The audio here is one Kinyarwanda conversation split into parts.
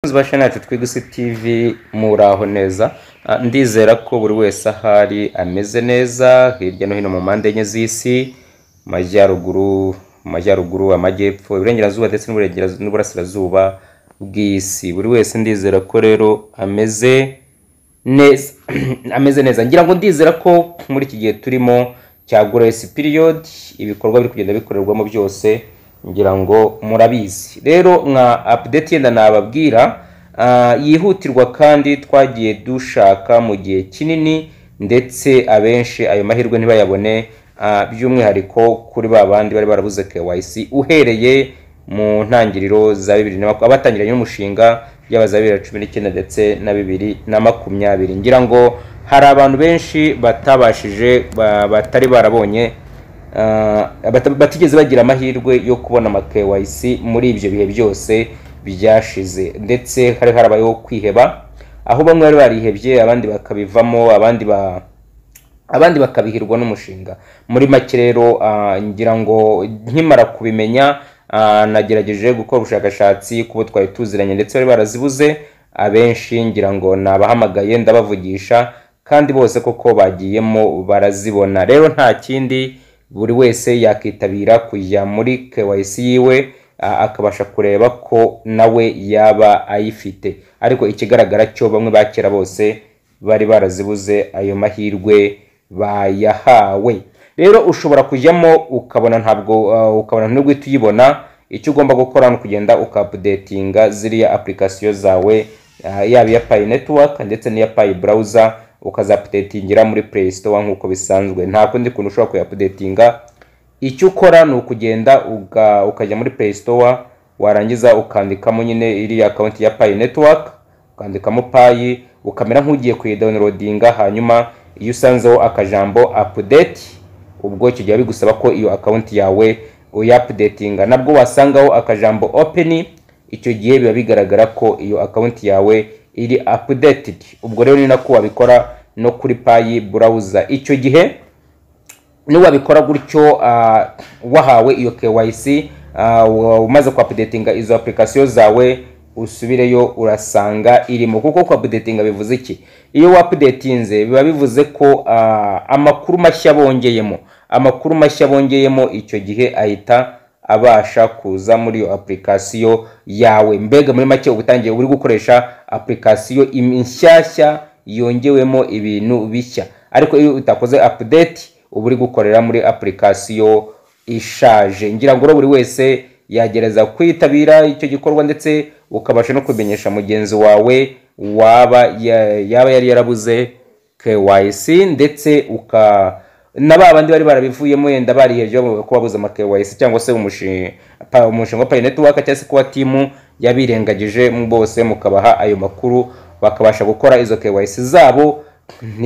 bakunzi ba shana yacu twigusi tv muraho neza Ah, ndizera ko buri wese ahari ameze neza hirya no hino mu mpande enye z'isi mu majyaruguru mu majyaruguru amajyepfo iburengerazuba ndetse n'uburengerazu- n'uburasirazuba bw'isi buri wese ndizera ko rero ameze neza ameze neza ngira ngo ndizera ko muri iki gihe turimo cya grace period ibikorwa biri kugenda bikorerwamo byose ngira ngo murabizi rero nka update yenda nababwira ah, yihutirwa kandi twagiye dushaka mu gihe kinini ndetse abenshi ayo mahirwe ntibayabone ah, by'umwihariko kuri ba bandi bari barabuze KYC uhereye mu ntangiriro za bibiri na makumyabiri abatangiranye n'umushinga yaba za bibiri na cumi n'icyenda ndetse na bibiri na makumyabiri ngira ngo hari abantu benshi batabashije ba- batari barabonye ah, bata- batigeze bagira amahirwe yo kubona ama KYC muri ibyo bihe byose byashize ndetse hari harabayeho kwiheba aho bamwe bari barihebye abandi bakabivamo abandi ba abandi bakabihirwa n'umushinga muri make rero ah, ngira ngo nkimara kubimenya ah, nagerageje gukora ubushakashatsi kubo twari tuziranye ndetse bari barazibuze abenshi ngira ngo nabahamagaye ndabavugisha kandi bose koko bagiyemo barazibona rero nta kindi buri wese yakitabira kujya muri KYC yiwe ah, akabasha kureba ko nawe yaba ayifite ariko ikigaragara cyo bamwe bakera bose bari barazibuze ayo mahirwe bayahawe rero ushobora kujyamo ukabona ntabwo uh, ukabona nubwo uhita uyibona icyo ugomba gukora ni ukugenda ukapudetinga ziriya apurikasiyo zawe uh, yaba iya payi netiwaka ndetse n'iya payi burawuza ukazapudetingira muri play store nk'uko bisanzwe nta kundi kuntu ushobora kuyapudetinga icyo ukora ni ukugenda uga- ukajya muri play store warangiza ukandikamo nyine iriya akawunti ya payi netiwaka ukandikamo payi ukamera nk'ugiye kuyidawunirodinga hanyuma iyo usanzeho akajambo apudeti ubwo icyo gihe bigusaba ko iyo akawunti yawe uyapudetinga nabwo wasangaho akajambo openi icyo gihe biba bigaragara ko iyo akawunti yawe iri apudeted ubwo rero ni nako wabikora no kuri payi burawuza icyo gihe niwabikora gutyo ah, wahawe iyo KYC ah, wa- umaze kuapudetinga izo application zawe usubireyo urasanga irimo kuko kuapudetinga bivuze iki iyo wapudetinze biba bivuze ko ah, amakuru mashya bongeyemo amakuru mashya bongeyemo icyo gihe ahita abasha kuza muri iyo application yawe mbega muri make uba utangiye uri gukoresha application im- nshyashya yongewemo ibintu bishya ariko iyo utakoze update uba uri gukorera muri application ishaje ngira ngo rero buri wese yagereza kwitabira icyo gikorwa ndetse ukabasha no kubimenyesha mugenzi wawe waba ya- yaba yari yarabuze KYC ndetse uka na ba bandi bari barabivuyemo wenda barihebye bavuga ko babuze ama KYC cyangwa se umushi- pa- umushinga wa Pay Network cyangwa se kuba timu yabirengagije mu bose mukabaha ayo makuru bakabasha gukora izo KYC zabo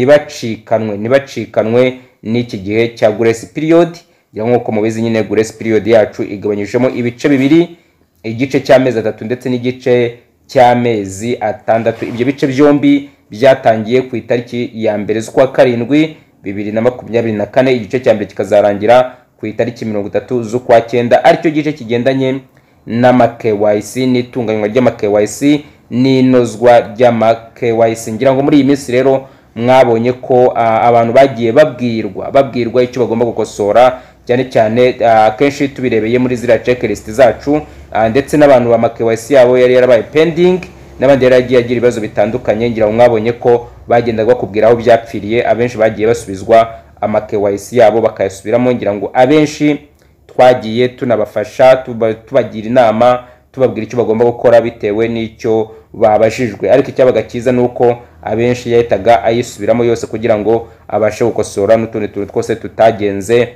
ntibacikanwe ntibacikanwe n'iki gihe cya grace period ya nk'uko mubizi nyine grace period yacu igabanyijemo ibice bibiri igice cy'amezi atatu ndetse n'igice cy'amezi atandatu ibyo bice byombi byatangiye ku itariki ya mbere z'ukwa karindwi bibiri na makumyabiri na kane igice cya mbere kikazarangira ku itariki mirongo itatu z'ukwa cyenda aricyo gice kigendanye n'ama KYC n'itunganywa ry'ama KYC n'inozwa ry'ama KYC ngira ngo muri iyi minsi rero mwabonye ko ah, abantu bagiye babwirwa babwirwa icyo bagomba gukosora cyane cyane ah, akenshi tubirebeye muri ziriya checklist zacu ah, ndetse n'abantu ba KYC yabo yari yarabaye pending n'abandi yari yagiye agira ibibazo bitandukanye ngira ngo mwabonye ko bagendaga bakubwira aho byapfiriye abenshi bagiye basubizwa ama KYC yabo bakayasubiramo ngira ngo abenshi twagiye tunabafasha tuba- tubagira inama tubabwira icyo bagomba gukora bitewe n'icyo babajijwe ariko icyabaga cyiza ni uko abenshi yahitaga ayisubiramo yose kugira ngo abashe gukosora n'utundi tuntu twose tutagenze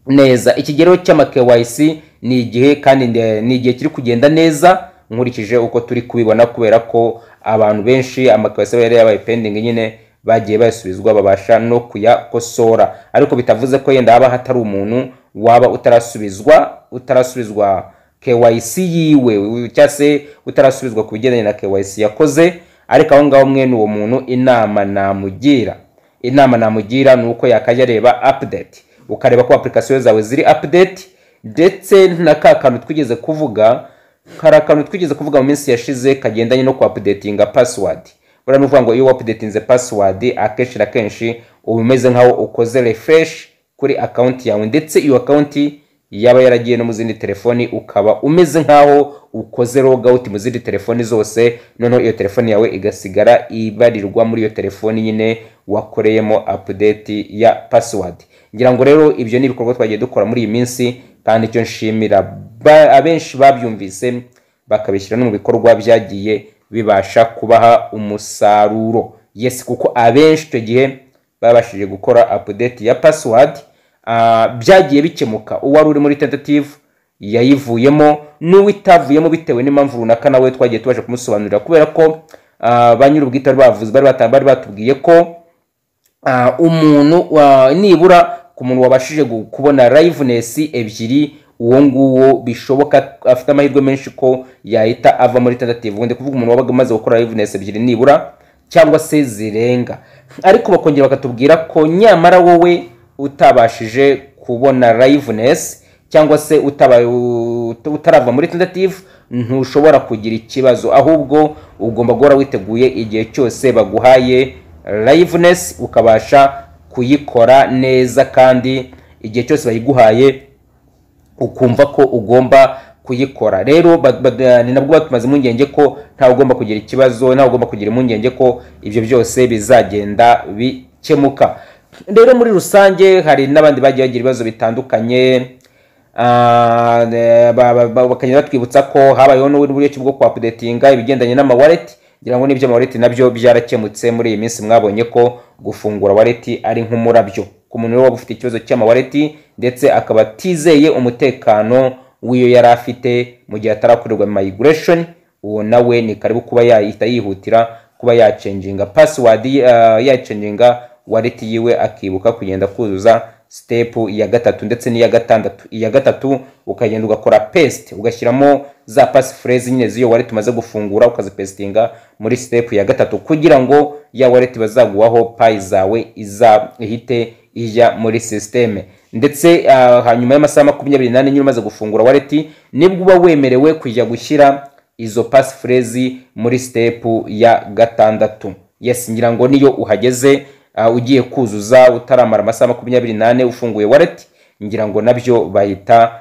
neza ikigero cy'ama KYC ni igihe kandi nde- ni igihe kiri kugenda neza nkurikije uko turi kubibona kubera ko abantu benshi ama KYC yari yabaye pending nyine bagiye bayasubizwa babasha no kuyakosora ariko bitavuze ko yenda haba hatari umuntu waba utarasubizwa utarasubizwa KYC yiwe u- cyangwa se utarasubizwa ku bigendanye na KYC yakoze ariko aho ngaho mwene uwo muntu inama namugira inama namugira ni uko yakajya areba update ukareba ko application zawe ziri update ndetse na ka kantu twigeze kuvuga hari akantu twigeze kuvuga mu minsi yashize kagendanye no kuapudetinga pasiwadi buriya ni ukuvuga ngo iyo wapudetinze pasiwadi akenshi na kenshi uba umeze nk'aho ukoze refresh kuri akawunti yawe ndetse iyo akawunti yaba yaragiye no mu zindi telefoni ukaba umeze nk'aho ukoze logawuti mu zindi telefoni zose noneho iyo telefoni yawe igasigara ibarirwa muri iyo telefoni nyine wakoreyemo apudeti ya pasiwadi ngira ngo rero ibyo ni ibikorwa twagiye dukora muri iyi minsi kandi icyo nshimira ba- abenshi babyumvise bakabishyira no mu bikorwa byagiye bibasha kubaha umusaruro yes kuko abenshi icyo gihe babashije gukora apudeti ya pasiwadi byagiye bikemuka uwari uri muri tentative yayivuyemo n'uwitavuyemo bitewe n'impamvu runaka nawe twagiye tubasha kumusobanurira kubera ko ah, ba nyir'ubwite bari bavuze bari bata- bari batubwiye ko Ah, umuntu wa- nibura ku muntu wabashije gu- kubona liveness ebyiri uwo nguwo bishoboka afite amahirwe menshi ko yahita ava muri tentative ubundi kuvuga umuntu wabaga umaze gukora liveness ebyiri nibura cyangwa se zirenga ariko bakongera bakatubwira ko nyamara wowe utabashije kubona liveness cyangwa se utaba- ut- utarava muri tentative ntushobora kugira ikibazo ahubwo ugomba guhora witeguye igihe cyose baguhaye liveness ukabasha kuyikora neza kandi igihe cyose bayiguhaye ukumva ko ugomba kuyikora rero ba- ba- ni nabwo batumaze impungenge ko ntawe ugomba kugira ikibazo ntawe ugomba kugira impungenge ko ibyo byose bizagenda bikemuka rero muri rusange hari n'abandi bagiye bagira ibibazo bitandukanye Ah, ne- ba- ba- ba- bakagenda batwibutsa ko habayeho n'uburyo ki bwo kuapudetinga ibigendanye n'amawaleti ngira ngo n'iby'amawaleti nabyo byarakemutse muri iyi minsi mwabonye ko gufungura waleti ari nk'umurabyo ku muntu rero waba ufite ikibazo cy'amawaleti ndetse akaba atizeye umutekano w'iyo yari afite mu gihe atarakorerwa migration uwo nawe ni karibu kuba yahita yihutira kuba yacenjinga password ye- ah, yacenjinga wallet yiwe akibuka kugenda kuzuza step ya gatatu ndetse n'iya gatandatu iya gatatu ukagenda ugakora paste ugashyiramo za passphrase nyine z'iyo wallet umaze gufungura ukazipestinga muri step ya gatatu kugira ngo ya wallet bazaguhaho payi zawe iza ihite ijya muri sisiteme ndetse ah, hanyuma y'amasaha makumyabiri n'ane nyine umaze gufungura wallet nibwo uba wemerewe kujya gushyira izo pasifurezi muri sitepu ya gatandatu yes ngira ngo niyo uhageze uh, ugiye kuzuza utaramara amasaha makumyabiri n'ane ufunguye wallet ngira ngo nabyo bahita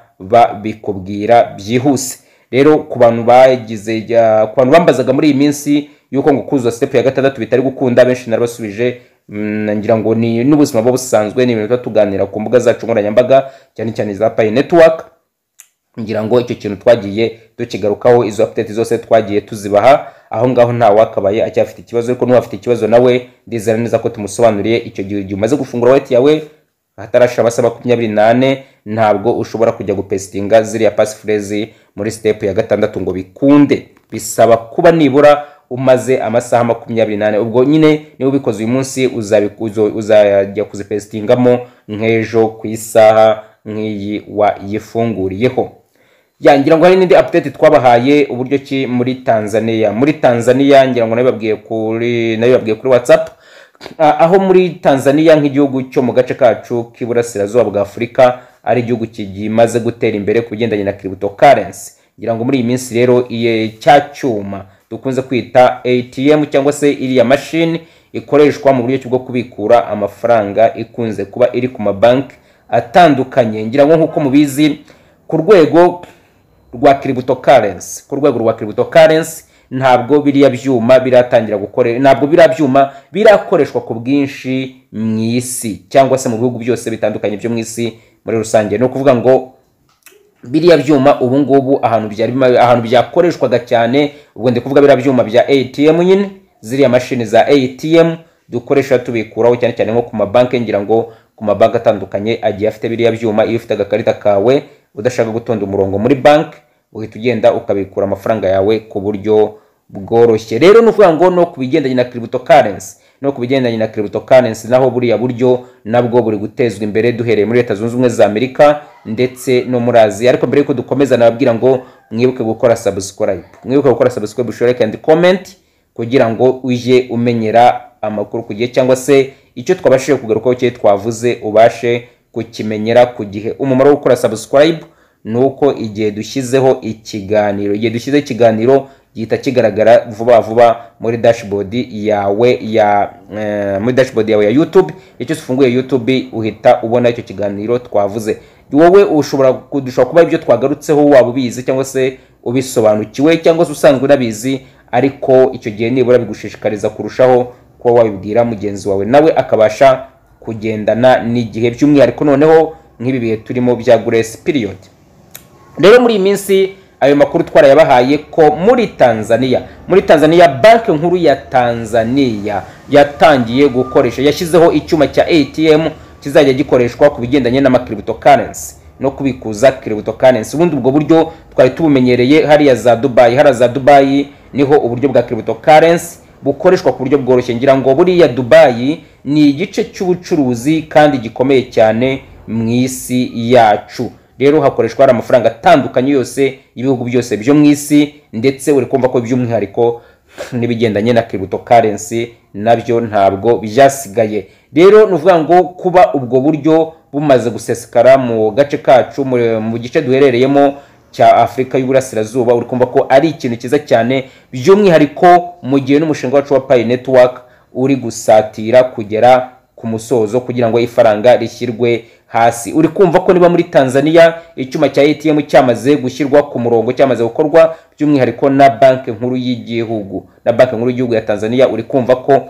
babikubwira byihuse rero ku bantu bagize uh, ku bantu bambazaga muri iyi minsi yuko ngo kuzuza sitepu ya gatandatu bitari gukunda benshi narabasubije mm, ngira ngo ni n'ubuzima buba busanzwe ni ibintu tuba tuganira ku mbuga zacu nkoranyambaga cyane cyane za payi netiwaka ngira ngo icyo kintu twagiye tukigarukaho izo update zose twagiye tuzibaha aho ngaho nta wakabaye acyafite ikibazo ariko n'uwafite ikibazo nawe ndizera neza ko tumusobanuriye icyo gihe igihe umaze gufungura wayiti yawe hatarashira amasaha makumyabiri n'ane ntabwo ushobora kujya gupesitinga ziriya pasifurezi muri sitepu ya gatandatu ngo bikunde bisaba kuba nibura umaze amasaha makumyabiri n'ane ubwo nyine niba ubikoze uyu munsi uzabi- uzo- uzajya kuzipesitingamo nk'ejo ku isaha nk'iyi wayifunguriyeho ya ngira ngo hari n'indi update twabahaye uburyo ki muri tanzania muri tanzania ngira ngo nayo babwiye kuri nayo babwiye kuri whatsapp Ah, aho muri tanzania nk'igihugu cyo mu gace kacu k'iburasirazuba bwa afurika ari igihugu kimaze gutera imbere ku bigendanye na cryptocurrency ngira ngo muri iyi minsi rero iye cya cyuma dukunze kwita atm cyangwa se iriya mashini ikoreshwa mu buryo bwo kubikura amafaranga ikunze kuba iri ku mabanki atandukanye ngira ngo nk'uko mubizi ku rwego rwa cryptocurrency ku rwego rwa cryptocurrency ntabwo biriya byuma biratangira gukore ntabwo biriya byuma birakoreshwa ku bwinshi mu isi cyangwa se mu bihugu byose bitandukanye byo mu isi muri rusange ni ukuvuga ngo biriya byuma ubu ngubu ahantu byari bima- ahantu byakoreshwaga cyane ubwo ndi kuvuga biriya byuma bya ATM nyine ziriya mashini za ATM dukoresha tubikuraho cyane cyane nko ku mabanki ngira ngo ku mabanki atandukanye agiye afite biriya byuma iyo ufite agakarita kawe udashaka gutonda umurongo muri banki uhita ugenda ukabikura amafaranga yawe ku buryo bworoshye rero ni ukuvuga ngo no ku bigendanye na cryptocurrency no ku bigendanye na cryptocurrency naho buriya buryo nabwo buri gutezwa imbere duhereye muri leta zunze ubumwe za amerika ndetse no muri aziya ariko mbere yuko dukomeza nababwira ngo mwibuke gukora subscribe mwibuke gukora subscribe share and comment kugira ngo ujye umenyera amakuru ku gihe cyangwa se icyo twabashije kugarukaho cye twavuze ubashe kukimenyera ku gihe umumaro wo gukora subscribe ni uko igihe dushyizeho ikiganiro igihe dushyizeho ikiganiro gihita kigaragara vuba vuba muri dashboard yawe ya eh, muri dashboard yawe ya YouTube icyo ufunguye YouTube uhita ubona icyo kiganiro twavuze wowe ushobora dushobora kuba ibyo twagarutseho waba ubizi cyangwa se ubisobanukiwe cyangwa se usanzwe unabizi ariko icyo gihe nibura bigushishikariza kurushaho kuba wabibwira mugenzi wawe nawe akabasha kugendana n'igihe by'umwihariko noneho nk'ibi bihe turimo bya grace period rero muri iyi minsi ayo makuru twarayabahaye ko muri tanzania muri tanzania banki nkuru ya tanzania yatangiye gukoresha yashyizeho icyuma cya atm kizajya gikoreshwa ku bigendanye n'amakiribitokarensi no kubikuza kiribitokarensi ubundi ubwo buryo twari tubumenyereye hariya za dubayi hariya za dubayi niho uburyo bwa kiribitokarensi bukoreshwa ku buryo bworoshye ngira ngo buriya dubayi ni igice cy'ubucuruzi kandi gikomeye cyane mu isi yacu rero hakoreshwa hari amafaranga atandukanye yose y'ibihugu byose byo mu isi ndetse uri kumva ko by'umwihariko n'ibigendanye na kiribito karensi nabyo ntabwo byasigaye rero ni ukuvuga ngo kuba ubwo buryo bumaze gusesekara mu gace kacu mu gice duherereyemo cya afurika y'uburasirazuba uri kumva ko ari ikintu cyiza cyane by'umwihariko mu gihe n'umushinga wacu wa payi netiwaka uri gusatira kugera ku musozo kugira ngo ifaranga rishyirwe hasi uri kumva ko niba muri tanzania icyuma cya atm cyamaze gushyirwa ku murongo cyamaze gukorwa by'umwihariko na banki nkuru y'igihugu na banki nkuru y'igihugu ya tanzania uri kumva ko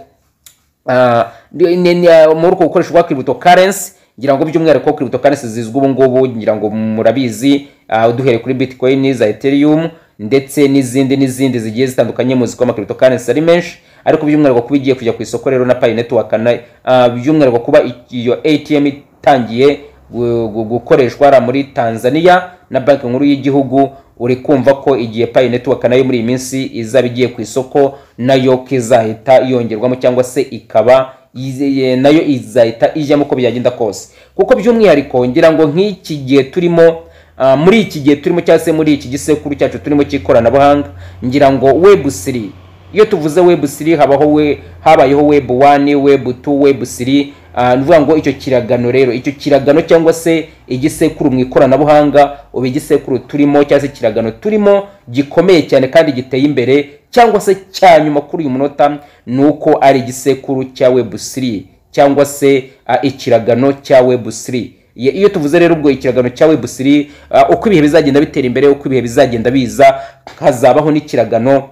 ah, ni- ni- ni- muri uko gukoreshwa kwa kiribito karensi ngira ngo by'umwihariko kiribito karensi zizwi ubu ngubu ngira ngo murabizi ah, duhereye kuri bitcoin za ethereum ndetse n'izindi n'izindi zigiye zitandukanye muzi ko amakiribito karensi ari menshi ariko by'umwihariko kuba igiye kujya ku isoko rero na payi netiwaka na ah, by'umwihariko kuba i- iyo atm itangiye gu- gu- gukoreshwa hariya muri tanzania na banki nkuru y'igihugu uri kumva ko igihe payi netiwaka nayo muri iyi minsi izaba igiye ku isoko nayo kizahita yongerwamo cyangwa se ikaba yizeye- nayo izahita ijyamo uko byagenda kose kuko by'umwihariko ngira ngo nk'iki gihe turimo ah, muri iki gihe turimo cyangwa se muri iki gisekuru cyacu turimo cy'ikoranabuhanga ngira ngo webusiri iyo tuvuze webusiri habaho we habayeho webu wani webu tu webusiri ni ukuvuga ngo icyo kiragano rero icyo kiragano cyangwa se igisekuru mu ikoranabuhanga ubu igisekuru turimo cyangwa se ikiragano turimo gikomeye cyane kandi giteye imbere cyangwa se cya nyuma kuri uyu munota ni uko ari igisekuru cya webusiri cyangwa se ah, ikiragano cya webusiri Ye- iyo tuvuze rero ubwo ikiragano cya webusiri ah, uko ibihe bizagenda bitera imbere uko ibihe bizagenda biza hazabaho n'ikiragano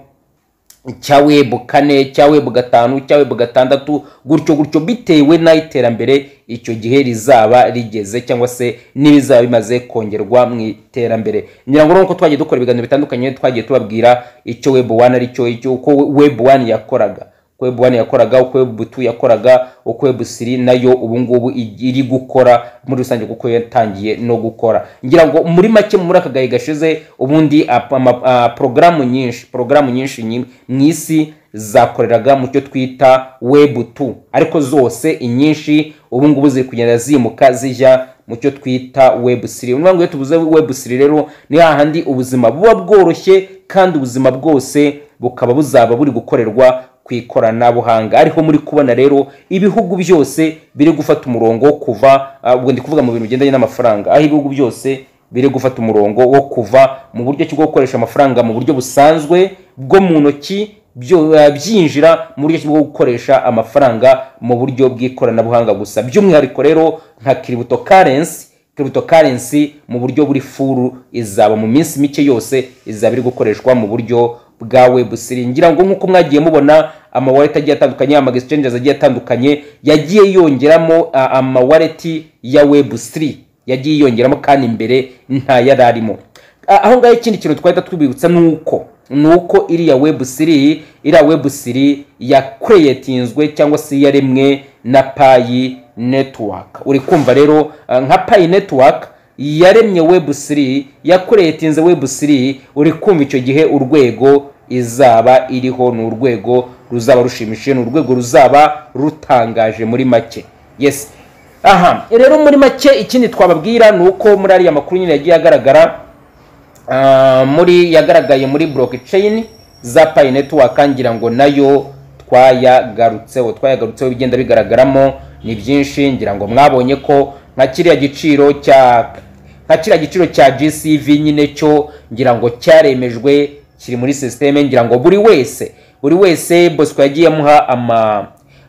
cya webu kane cya webu gatanu cya webu gatandatu gutyo gutyo bitewe n'iterambere icyo gihe rizaba rigeze cyangwa se n'ibizaba bimaze kongerwa mu iterambere ngira ngo nuko twagiye dukora ibiganiro bitandukanye twagiye tubabwira icyo webu wani ari cyo icyo uko webu wani yakoraga uko webu wani yakoraga uko webu tu yakoraga uko webu siri nayo ubu ngubu igi- iri gukora muri rusange kuko yatangiye no gukora ngira ngo muri make muri aka gahe gashize ubundi apa- ama- ah, porogaramu nyinshi porogaramu nyinshi nyi- mu isi zakoreraga mu cyo twita webu tu ariko zose inyinshi ubu ngubu ziri kugenda zimuka zijya mu cyo twita webu siri niyo iyo tuvuze webu siri rero ni hahandi ubuzima buba bworoshye kandi ubuzima bwose bukaba buzaba buri gukorerwa ku ikoranabuhanga ariho muri kubona rero ibihugu byose biri gufata umurongo wo kuva ah, ubwo ndi kuvuga mu bintu bigendanye n'amafaranga aho ibihugu byose biri gufata umurongo wo kuva mu buryo cyo gukoresha amafaranga mu buryo busanzwe bwo mu ntoki byo- ah, byinjira mu buryo bwo gukoresha amafaranga mu buryo bw'ikoranabuhanga gusa by'umwihariko rero nka kiributo karensi cryptocurrency mu buryo buri furu izaba mu minsi mike yose izaba iri gukoreshwa mu buryo bwa webusiri ngira ngo nk'uko mwagiye mubona amawaleti agiye atandukanye ama exchanges agiye atandukanye yagiye yongeramo ah, amawaleti ya webusiri yagiye yongeramo kandi imbere nta yari arimo Ah, aho ngaho ikindi kintu twahita twibibutsa ni uko ni uko iriya webusiri iriya webusiri yakureyetinzwe cyangwa se yaremwe na payi netiwaka uri kumva rero ah, nka payi netiwaka yaremye webusiri yakureyetinze webusiri uri kumva icyo gihe urwego izaba iriho ni urwego ruzaba rushimishije ni urwego ruzaba rutangaje muri make yes aha rero muri make ikindi twababwira ni uko muri ariya makuru nyine yagiye agaragara Ah, muri yagaragaye muri blockchain za Pi Network ngira ngo nayo twayagarutseho twayagarutseho ibigenda bigaragaramo ni byinshi ngira ngo mwabonye ko nka kiriya giciro cya nka kiriya giciro cya gcv nyine cyo ngira ngo cyaremejwe kiri muri sisiteme ngira ngo buri wese buri wese bosco yagiye amuha ama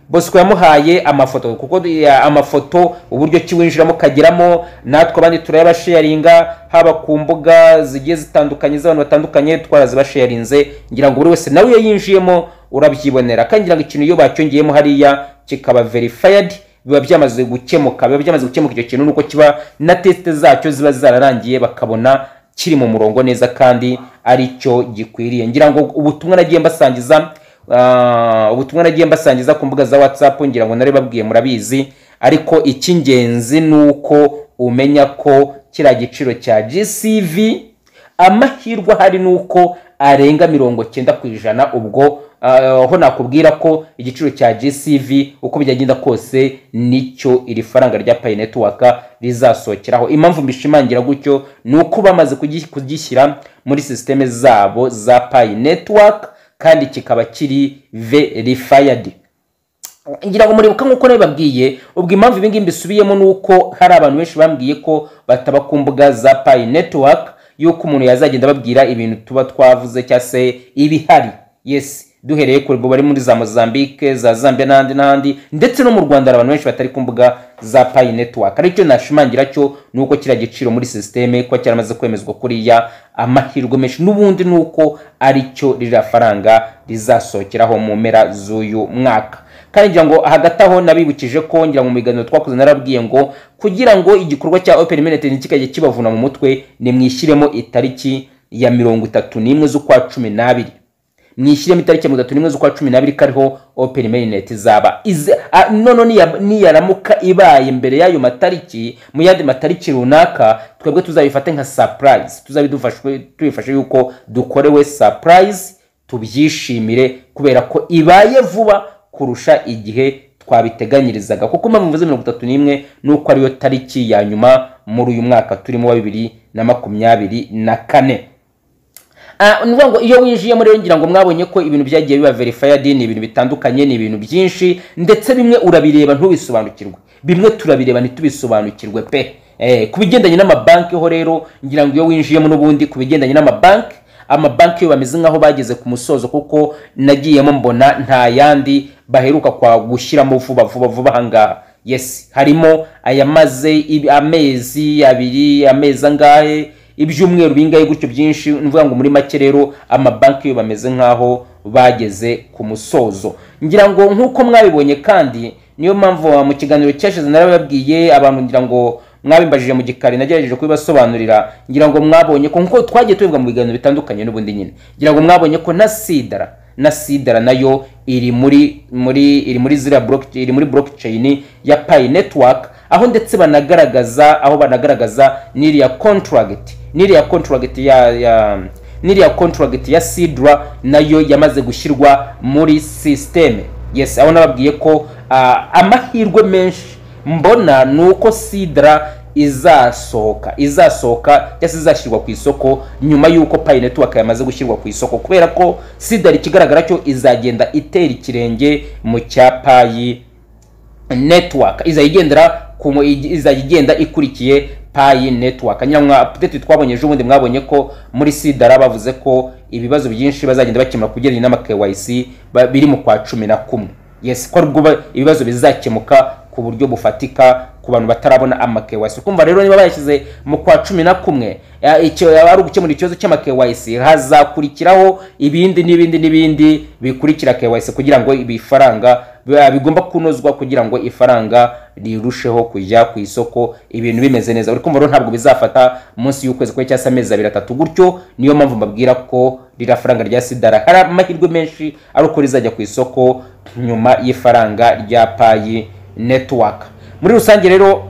bosco yamuhaye amafoto kuko ya- amafoto uburyo ki winjiramo ukageramo natwe abandi turayabasharinga haba ku mbuga zigiye zitandukanye z'abantu batandukanye twarazibasharinze ngira ngo buri wese nawe iyo yinjiyemo urabyibonera kandi ngira ngo ikintu iyo bacyongeyemo hariya kikaba verified biba byamaze gukemuka biba byamaze gukemuka icyo kintu nuko kiba na tesite zacyo ziba zararangiye bakabona kiri mu murongo neza kandi ari cyo gikwiriye ngira ngo ubutumwa nagiye mbasangiza Ah, ubutumwa nagiye mbasangiza ku mbuga za whatsapp ngira ngo nari babwiye murabizi ariko icy'ingenzi ni uko umenya ko kiriya giciro cya gcv amahirwe ahari ni uko arenga mirongo cyenda ku ijana ubwo ah, aho nakubwira ko igiciro cya gcv uko byagenda kose nicyo iri faranga rya pay network rizasohokeraho impamvu mbishimangira gutyo ni uko bamaze kugi- kugishyira muri sisiteme zabo za pay network kandi kikaba kiri verified ngira ngo muribuka nk'uko nabibabwiye ubwo impamvu ibi ngibi mbisubiyemo ni uko hari abantu benshi bambwiye ko bataba ku mbuga za payi netiwaka y'uko umuntu yazagenda ababwira ibintu tuba twavuze cyangwa se ibihari yes duhereye ku rwego bari muri za mozambique za zambia n'ahandi n'ahandi ndetse no mu rwanda hari abantu benshi batari ku mbuga za payi netiwaka aricyo nashimangira cyo ni uko kiriya giciro muri sisiteme kuba cyaramaze kwemezwa kuriya amahirwe menshi n'ubundi ni uko aricyo ririya faranga rizasohokeraho mu mpera z'uyu mwaka kandi ngira ngo hagati aho nabibukije ko ngira ngo mu biganiro twakoze narabwiye ngo kugira ngo igikorwa cya open minute ntikikajye kibavuna mu mutwe nimwishyiremo itariki ya mirongo itatu n'imwe z'ukwa cumi n'abiri mwishyiremo itariki ya mirongo itatu n'imwe z'ukwa cumi n'abiri ko ariho open minute izaba Ize- a- noneho niya- niyaramuka ibaye mbere y'ayo matariki mu yandi matariki runaka twebwe tuzabifate nka surprise tuzabe dufashwe- tubifashe yuko dukorewe surprise tubyishimire kubera ko ibaye vuba kurusha igihe twabiteganyirizaga kuko impamvu mvuze mirongo itatu n'imwe ni uko ariyo tariki ya nyuma muri uyu mwaka turimo wa bibiri na makumyabiri na kane Ah, ni ukuvuga ngo iyo winjiyemo rero ngira ngo mwabonye ko ibintu byagiye biba verified ni ibintu bitandukanye ni ibintu byinshi ndetse bimwe urabireba ntubisobanukirwe bimwe turabireba ntitubisobanukirwe pe eh, ku bigendanye n'amabanki ho rero ngira ngo iyo winjiyemo n'ubundi ku bigendanye n'amabanki amabanki yo bameze nk'aho bageze ku musozo kuko nagiyemo mbona nta yandi baheruka kwa gushyiramo vuba vuba vuba ahangaha yes harimo ayamaze ibi- amezi abiri amezi angahe ibyumweru bingahe gutyo byinshi ni ukuvuga ngo muri make rero amabanki yo bameze nk'aho bageze ku musozo ngira ngo nk'uko mwabibonye kandi niyo mpamvu ah, mu kiganiro cyashize narababwiye abantu ngira ngo mwabimbajije mu gikari nagerageje kubibasobanurira ngira ngo mwabonye ko nk'uko twagiye tubivuga mu biganiro bitandukanye n'ubundi nyine ngira ngo mwabonye ko na sidara na sidara nayo iri muri muri iri muri ziriya block- iri muri blockchain ya Pi network aho ndetse banagaragaza aho banagaragaza n'iriya contract n'iriya contract ya, ya n'iriya contract ya sidra nayo yamaze gushyirwa muri sisiteme yes aho nababwiye ko ah, amahirwe menshi mbona ni uko sidra izasohoka izasohoka cyangwa se izashyirwa ku isoko nyuma y'uko Pi Network yamaze gushyirwa ku isoko kubera ko sidari ikigaragara cyo izagenda itera ikirenge mu cya payi network izajya igendera ku mu- izajya igenda ikurikiye payi network nyamwa update twabonye ejo bundi mwabonye ko muri sidara bavuze ko ibibazo byinshi bazagenda bakemura ku bigendanye n'ama KYC ba- biri mu kwa cumi na kumwe yes ko aribwo ba- ibibazo bizakemuka ku buryo bufatika ku bantu batarabona ama KYC kumva rero niba bayashyize mu kwa cumi na kumwe ya- icyo yaba ari ugukemura ikibazo cy'ama KYC hazakurikiraho ibindi n'ibindi n'ibindi bikurikira KYC kugira ngo ibifaranga biba- bigomba kunozwa kugira ngo ifaranga rirusheho kujya ku isoko ibintu bimeze neza uri kumva rero ntabwo bizafata munsi y'ukwezi kumwe cyangwa se amezi abiri atatu gutyo niyo mpamvu mbabwira ko ririya faranga rya sidara hari amahirwe menshi ari uko rizajya ku isoko nyuma y'ifaranga rya payi netiwaka muri rusange rero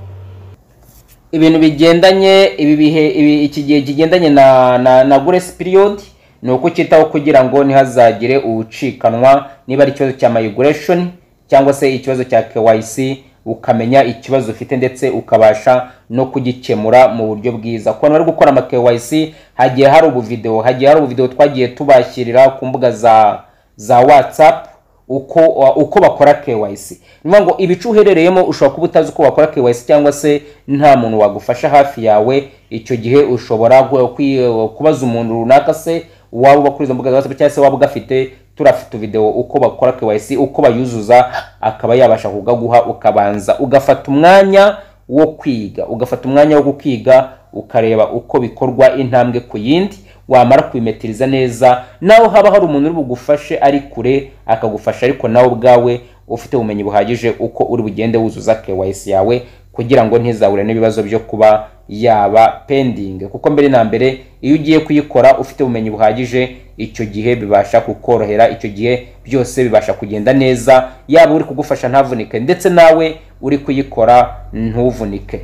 ibintu bigendanye ibi bihe ibi iki gihe kigendanye na na, na grace period ni uko cyitaho kugira ngo ntihazagire ubucikanwa niba ari ikibazo cya migration cyangwa se ikibazo cya KYC ukamenya ikibazo ufite ndetse ukabasha no kugikemura mu buryo bwiza ku bantu bari gukora ama KYC hagiye hari ubuvideo hagiye hari ubuvideo twagiye tubashyirira ku mbuga za za WhatsApp uko uko bakora KYC ni ukuvuga ngo ibice uherereyemo ushobora kuba utazi uko wakora KYC cyangwa se nta muntu wagufasha hafi yawe icyo gihe ushobora gu- kwi- kubaza umuntu runaka se waba uba kuri izo mbuga za WhatsApp cyangwa se waba ugafite turafite video uko bakora KYC uko bayuzuza akaba yabasha kugaguha ukabanza ugafata umwanya wo kwiga ugafata umwanya wo gukiga ukareba uko bikorwa intambwe ku yindi wamara kubimetiriza neza nawe haba hari umuntu uri bugufashe ari kure akagufasha ariko nawe ubwawe ufite ubumenyi buhagije uko uri bugende wuzuza KYC yawe kugira ngo ntizahure n'ibibazo byo kuba yaba pending kuko mbere na mbere iyo ugiye kuyikora ufite ubumenyi buhagije icyo gihe bibasha kukorohera icyo gihe byose bibasha kugenda neza yaba uri kugufasha ntavunike ndetse nawe uri kuyikora ntuvunike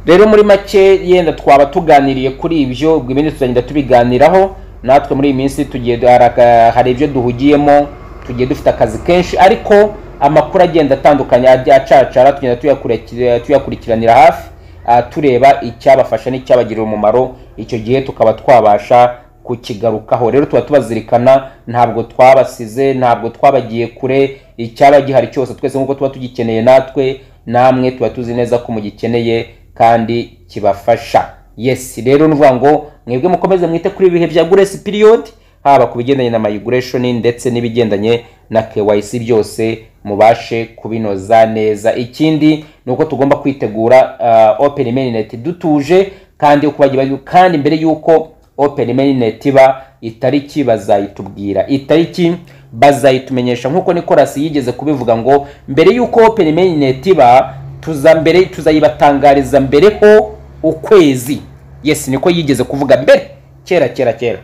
rero muri make yenda twaba tuganiriye kuri ibyo ubwo ibindi tuzagenda tubiganiraho natwe muri iyi minsi tugiye du- hari aka- hari ibyo duhugiyemo tugiye dufite akazi kenshi ariko amakuru agenda atandukanye ajya acacara tugenda tuyakurikira- tuyakurikiranira hafi ah, tureba icyabafasha n'icyabagirira umumaro icyo gihe tukaba twabasha kukigarukaho rero tuba tubazirikana ntabwo twabasize ntabwo twabagiye kure icyaba gihari cyose twese nk'uko tuba tugikeneye natwe namwe tuba tuzi neza ko mugikeneye kandi kibafasha yes rero ni ukuvuga ngo mwebwe mukomeze mwite kuri ibihe bya grace period haba ku bigendanye na migration ndetse n'ibigendanye na KYC byose mubashe kubinoza neza ikindi ni uko tugomba kwitegura uh, open mainnet dutuje kandi uko bagiye bari- kandi mbere y'uko open mainnet iba itariki bazayitubwira itariki bazayitumenyesha nk'uko nikorasi yigeze kubivuga ngo mbere y'uko open mainnet iba tuza mbere tuzayibatangariza mbere ho ukwezi yes niko yigeze kuvuga mbere kera kera kera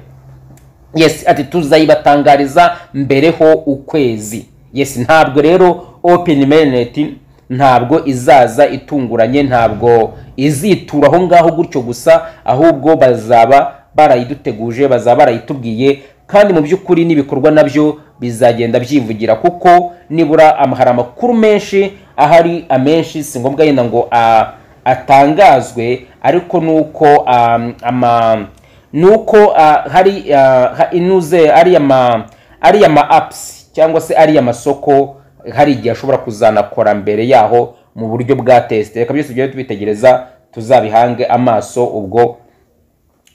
yes ati tuzayibatangariza mbereho ukwezi yes ntabwo rero open mainnet ntabwo izaza itunguranye ntabwo izitura aho ngaho gutyo gusa ahubwo bazaba barayiduteguje bazaba barayitubwiye kandi mu by'ukuri n'ibikorwa nabyo bizagenda byivugira kuko nibura am- hari amakuru menshi ahari amenshi si ngombwa yenda ngo a- atangazwe ariko nuko um, ama nuko uh, hari uh, ha- inuze ariya ma ariya ma apps cyangwa se ariya masoko hari igihe ashobora kuzanakora mbere yaho mu buryo bwa test reka byose tujye tubitegereza tuzabihange amaso ubwo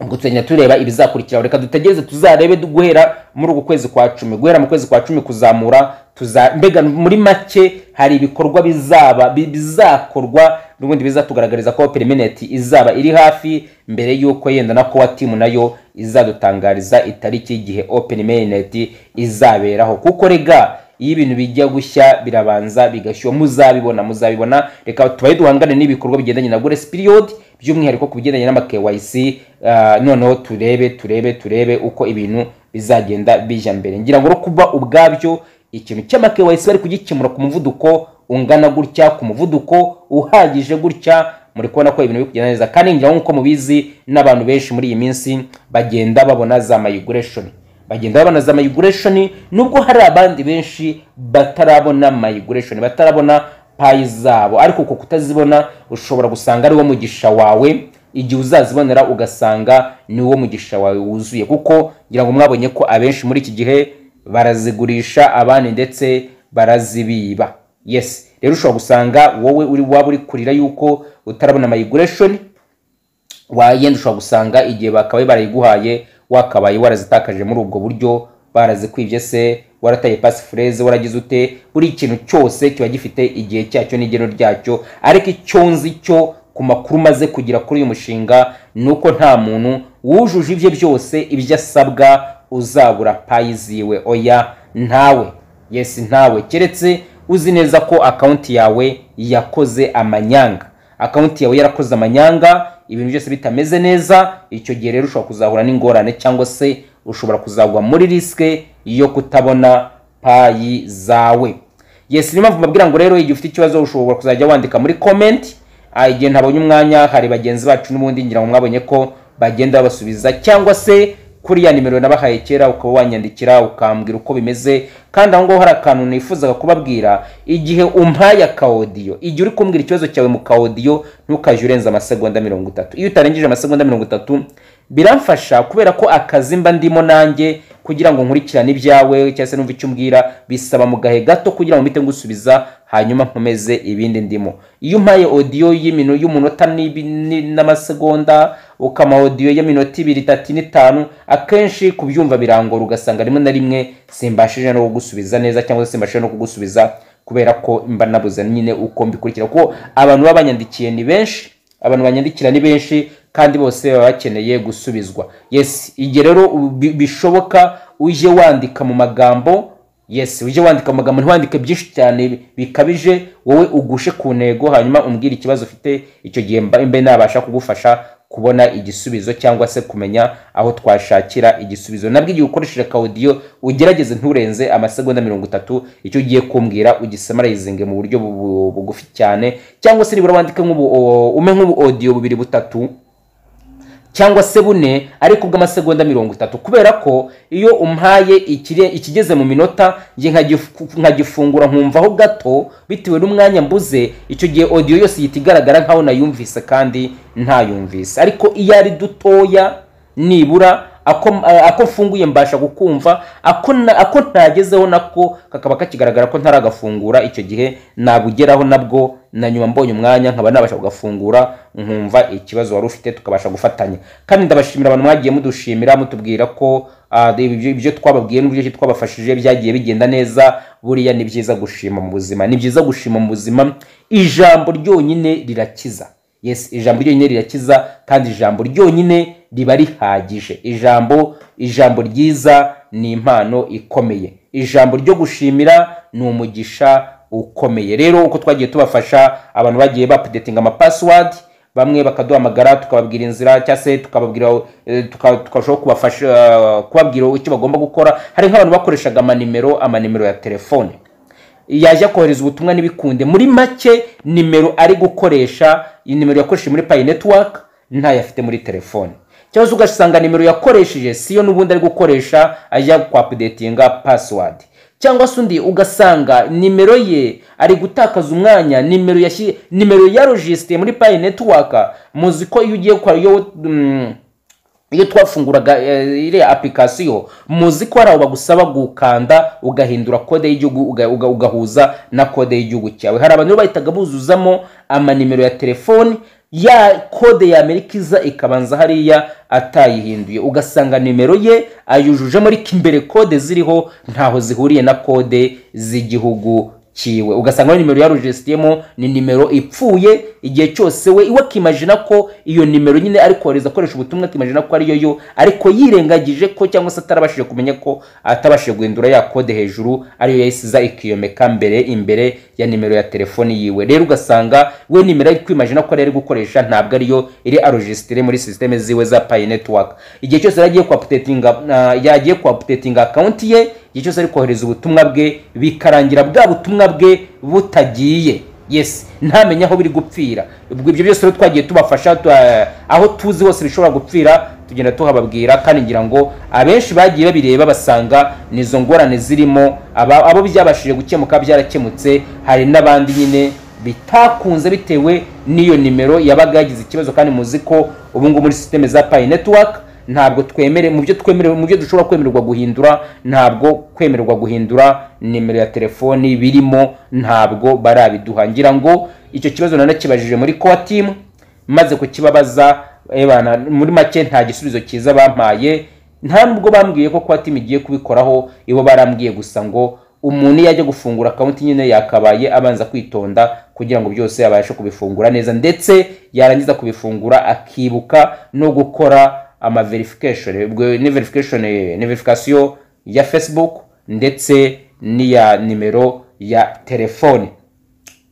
ubwo tugenda tureba ibizakurikiraho reka dutegereze tuzarebe du- guhera muri uku kwezi kwa cumi guhera mu kwezi kwa cumi kuzamura tuza mbega muri make hari ibikorwa bizaba bi- bizakorwa n'ubundi bizatugaragariza ko perimeneti izaba iri hafi mbere y'uko yenda na kowa timu nayo izadutangariza itariki y'igihe open mainnet izaberaho kuko rega iyo ibintu bijya gushya birabanza bigashyuha muzabibona muzabibona reka tubaye duhangane n'ibikorwa bigendanye na grace period by'umwihariko ku bigendanye n'ama KYC ah, noneho turebe turebe turebe uko ibintu bizagenda bijya mbere ngira ngo no kuba ubwabyo ikintu cy'ama KYC bari kugikemura ku muvuduko ungana gutya ku muvuduko uhagije gutya muri kubona ko ibintu biri kugenda neza kandi ngira ngo nk'uko mubizi n'abantu benshi muri iyi minsi bagenda babona za migration bagenda babona za migration nubwo hari abandi benshi batarabona migration batarabona payi zabo ariko uko kutazibona ushobora gusanga ari wo mugisha wawe igihe uzazibonera ugasanga ni wo mugisha wawe wuzuye kuko ngira ngo mwabonye ko abenshi muri iki gihe barazigurisha abandi ndetse barazibiba yes rero ushobora gusanga wowe uri waba uri kurira yuko utarabona migration wayenda ushobora gusanga igihe bakabaye barayiguhaye wakabaye warazitakaje muri ubwo buryo barazikwibye se warataye pasi fureze waragize ute buri kintu cyose kiba gifite igihe cyacyo n'igero ryacyo ariko icyo nzi cyo ku makuru maze kugera kuri uyu mushinga ni uko nta muntu wujuje ibye byose ibyo asabwa uzabura payi ziwe oya ntawe yes ntawe keretse uzi neza ko akawunti yawe yakoze amanyanga akawunti yawe yarakoze amanyanga ibintu byose bitameze neza icyo gihe rero ushobora kuzahura n'ingorane cyangwa se ushobora kuzagwa muri risike yo kutabona payi zawe yes niyo mpamvu mbabwira ngo rero igihe ufite ikibazo ushobora kuzajya wandika muri comment Ah, igihe ntabonye umwanya hari bagenzi bacu n'ubundi ngira ngo mwabonye ko bagenda babasubiza cyangwa se kuri ya nimero nabahaye kera ukaba wanyandikira ukambwira uko bimeze kandi aho ngaho hari akantu nifuzaga kubabwira igihe umpaye akaodiyo igihe uri kumbwira ikibazo cyawe mu kaodiyo ntukajye urenza amasegonda mirongo itatu iyo utarengeje amasegonda mirongo itatu biramfasha kubera ko akazi mba ndimo nanjye kugira ngo nkurikirane ibyawe cyangwa se numva icyo umbwira bisaba mu gahe gato kugira ngo mpite ngusubiza hanyuma nkomeze ibindi ndimo iyo umpaye odiyo y'imino y'umunota n'ibi- ni- n'amasegonda ukama odiyo y'iminota ibiri itatu n'itanu akenshi kubyumva birangora ugasanga rimwe na rimwe simbashije no kugusubiza neza cyangwa se simbashije no kugusubiza kubera ko mba nabuze nyine uko mbikurikira kuko abantu baba banyandikiye ni benshi abantu banyandikira ni benshi kandi bose baba bakeneye gusubizwa yes igihe rero bi- bishoboka ujye wandika mu magambo yes ujye wandika mu magambo ntiwandike byinshi cyane bikabije wowe ugushe ku ntego hanyuma umbwire ikibazo ufite icyo gihe mba mbe nabasha kugufasha kubona igisubizo cyangwa se kumenya aho twashakira igisubizo nabwo igihe ukoresheje akawudiyo ugerageze nturenze amasegonda mirongo itatu icyo ugiye kumbwira ugisamarayizinge mu buryo bu- bu- bugufi cyane cyangwa se nibura wandike nk'ubu o- ume nk'ubu odiyo bubiri butatu cyangwa se bune ariko bw'amasegonda mirongo itatu kubera ko iyo umpaye ikire- ikigeze mu minota njye nkagifu- nkagifungura nkumvaho gato bitewe n'umwanya mbuze icyo gihe odiyo yose ihita igaragara nkaho nayumvise kandi ntayumvise ariko iyo ari dutoya nibura ako ako mfunguye mbasha kukumva ako na- ako ntagezeho nako kakaba kakigaragara ko ntaragafungura icyo gihe nabugeraho nabwo na nyuma mbonye umwanya nkaba nabasha kugafungura nkumva ikibazo wari ufite tukabasha gufatanya kandi ndabashimira abantu mwagiye mudushimira mutubwira ko ah, ibyo ibyo twababwiye n'uburyo ki twabafashije byagiye bigenda neza buriya ni byiza gushima mu buzima ni byiza gushima mu buzima ijambo ryonyine rirakiza yes ijambo ryonyine rirakiza kandi ijambo ryonyine riba rihagije ijambo ijambo ryiza ni impano ikomeye ijambo ryo gushimira ni umugisha ukomeye rero uko twagiye tubafasha abantu bagiye bapudetinga amapassword bamwe bakaduhamagara tukababwira inzira cyangwa se tukababwira eh, tuka- tukarushaho kubafasha eh, kubabwira icyo bagomba gukora hari nk'abantu bakoreshaga amanimero amanimero ya telefone yajya kohereza ubutumwa ntibikunde muri make nimero ari gukoresha iyi nimero yakoresheje muri payi netiwaka ntayo afite muri telefone cyangwa se ugasanga nimero yakoresheje siyo n'ubundi ari gukoresha ajya kwapudetinga pasiwadi cyangwa se undi ugasanga nimero ye ari gutakaza umwanya nimero yashyi nimero yarojisitiye muri payi netiwaka muzi ko iyo ugiye kwa iyo mm, iyo twafunguraga eh, iriya application muzi ko hari aho bagusaba gukanda ugahindura kode y'igihugu uga- uga- ugahuza na kode y'igihugu cyawe hari abantu rero bahitaga buzuzamo amanimero ya telefoni ya kode ya amerika iza ikabanza hariya atayihinduye ugasanga nimero ye ayujujemo ariko imbere kode ziriho ntaho zihuriye na kode z'igihugu cyiwe ugasanga iyo nimero yarujisitiyemo ni nimero ipfuye igihe cyose we iwe akimajina ko iyo nimero nyine ari kohereza akoresha ubutumwa akimajina ko ariyo yo ariko yirengagije ko cyangwa se atarabashije kumenya ko atabashije guhindura ya kode hejuru ariyo yahisiza ikiyomeka mbere imbere ya nimero ya telefoni yiwe rero ugasanga we nimero ari kwimajina ko ariyo ari gukoresha ntabwo ariyo iri arojisitire muri sisiteme ziwe za payi netiwaka igihe cyose yari agiye kwa updatinga- na- yagiye kwa apudetinga akawunti ye igihe cyose ari kohereza ubutumwa bwe bikarangira bwa butumwa bwe butagiye yes ntamenye aho biri gupfira ubwo ibyo byose rero twagiye tubafasha tu- aho tuzi hose bishobora gupfira tugenda tuhababwira kandi ngira ngo abenshi bagiye babireba basanga nizo ngorane zirimo aba- abo byabashije gukemuka byarakemutse hari n'abandi nyine bitakunze bitewe n'iyo nimero yabaga yagize ikibazo kandi muzi ko ubu ngubu muri sisiteme za payi netiwaka ntabwo twemere mu byo twemerewe mu byo dushobora kwemererwa guhindura ntabwo kwemererwa guhindura nimero ya telefoni birimo ntabwo barabiduha ngira ngo icyo kibazo nanakibajije muri kowa timu maze kukibabaza ebana muri make nta gisubizo cyiza bampaye nta nubwo bambwiye ko kwa timu igiye kubikoraho ibo barambwiye gusa ngo umuntu iyo ajya gufungura akawunti nyine yakabaye abanza kwitonda kugira ngo byose abashe kubifungura neza ndetse yarangiza kubifungura akibuka no gukora ama verification ubwo ni verification ni verification ya facebook ndetse n'iya nimero ya telefone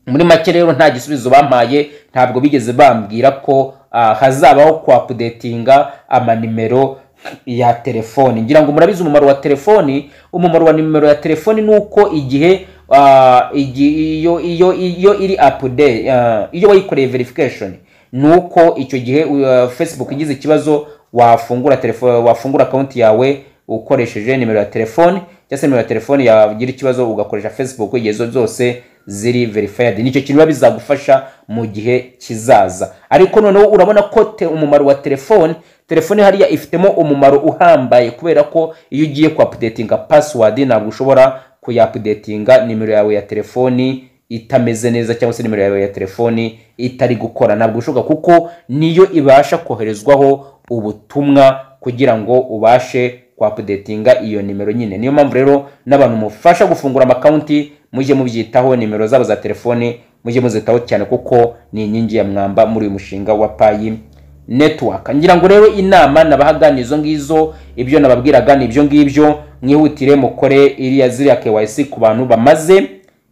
muri make rero nta gisubizo bampaye ntabwo bigeze bambwira ko ah, hazabaho kwapudetinga amanimero ya telefoni ngira ngo murabizi umumaro wa telefoni umumaro wa nimero ya telefoni ni uko igihe ah, igi- iyo iyo iyo iri apude ah, iyo wayikoreye verification ni uko icyo gihe uh, facebook igize ikibazo wafungura telefone wafungura akawunti yawe ukoresheje nimero ya telefoni cyangwa se nimero ya telefoni yagira ikibazo ugakoresha facebook igihe zo- zose ziri verified nicyo kintu biba bizagufasha mu gihe kizaza ariko noneho urabona ko te- umumaro wa telefoni telefone hariya ifitemo umumaro uhambaye kubera ko iyo ugiye ku apudetinga pasiwadi ntabwo ushobora kuyapudetinga nimero yawe ya telefoni itameze neza cyangwa se nimero yawe ya telefoni itari gukora ntabwo bishoboka kuko niyo ibasha koherezwaho ubutumwa kugira ngo ubashe kwapudetinga iyo nimero nyine niyo mpamvu rero n'abantu mufasha gufungura amakawunti mujye mubyitaho nimero zabo za telefoni mujye muzitaho cyane kuko ni inkingi ya mwamba muri uyu mushinga wa payi netiwaka ngira ngo rero inama nabahaga ni izo ngizo ibyo nababwiraga ni ibyo ngibyo mwihutire mukore iriya ziriya kewayisi ku bantu bamaze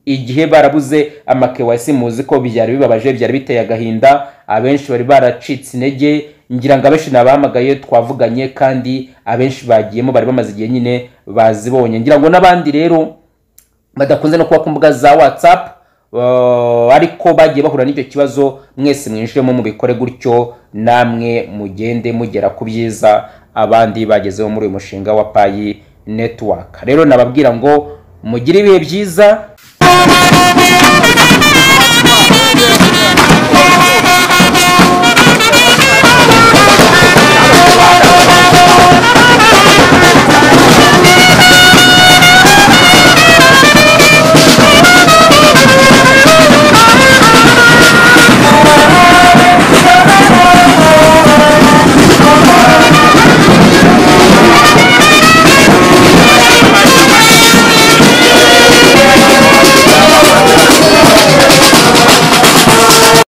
igihe barabuze ama kewayisi muzi ko byari bibabaje byari biteye agahinda abenshi bari baracitse intege ngira ngo abenshi nabahamagaye twavuganye kandi abenshi bagiyemo bari bamaze igihe nyine bazibonye ngira ngo n'abandi rero badakunze no kuba ku mbuga za watsapu ariko bagiye bahura n'icyo kibazo mwese mwinjiremo mubikore gutyo namwe mugende mugera ku byiza abandi bagezeho muri uyu mushinga wa payi netiwaka rero nababwira ngo mugire ibihe byiza